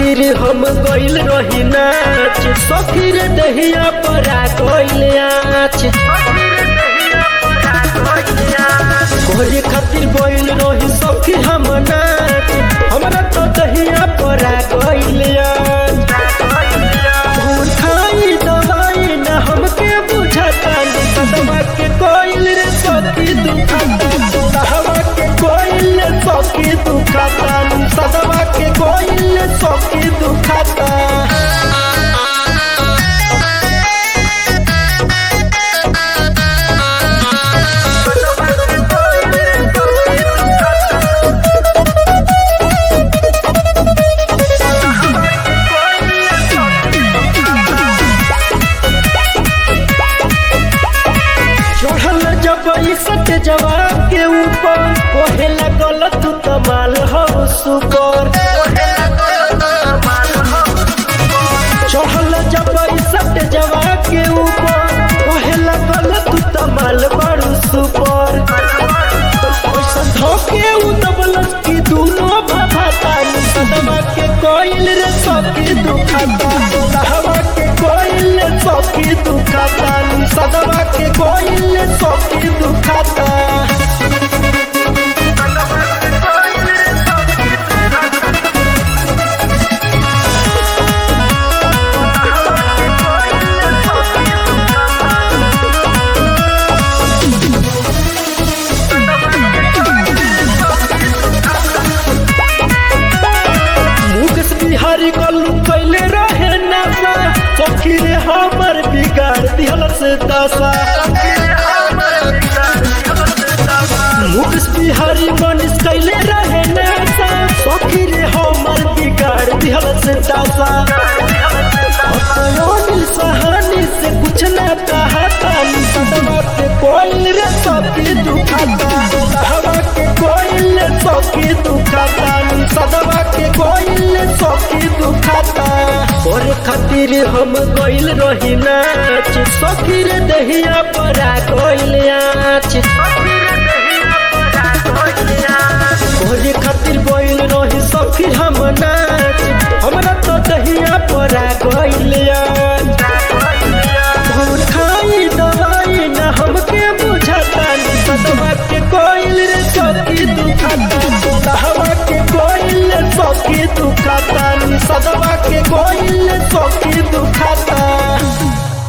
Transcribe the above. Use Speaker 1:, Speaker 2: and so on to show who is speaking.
Speaker 1: खातिर हम गइल रही नाच सखी रे दहिया परा गइल आच कोहरे खातिर गइल रही सखी हम नाच हमरा तो दहिया परा गइल आच भूल खाई दवाई न हमके बुझता सदमा के कोइल रे सखी दुखता सहवा के कोइल रे सखी दुखता सदमा के कोइल रे सखी दुखता चढ़ल जब सट जवाब के ऊपर कोहे लगल तू कमाल हो सुपर चढ़ल जब सट जवाब के ऊपर कोहे लगल तू कमाल बड़ू सुपर ओइसन धोके उ दबलस की दूनो भाभाता सदमा के कोइल रे सखी दुखाता सहवा के कोइल रे सखी दुखाता सदमा के कोइल रे सखी दुखाता मुकेश बिहारी कल्लू कैले रहे नासा सखी रे हमर बिगाड़ दिहल से दशा मुकेश बिहारी मनीष कैले रहे नासा सखी रे हमर बिगाड़ दिहल से दशा अपनों सहानी से कुछ न कहता सदमा के कोइल रे सखी दुखाता सहवा के कोइल रे सखी दुखाता सदमा के कोइल रे सखी दुखाता और खातिर हम गइल रही नाच सखी रे दहिया परा गइल आच ओरे खातिर गइल रही सखी हम नाच हमरा तो दहिया परा गइल आच भूल खाई दवाई न हमके बुझता सदमा के कोइल रे सखी दुखाता सहवा के कोइल रे सखी दुखाता सदमा के कोइल रे सखी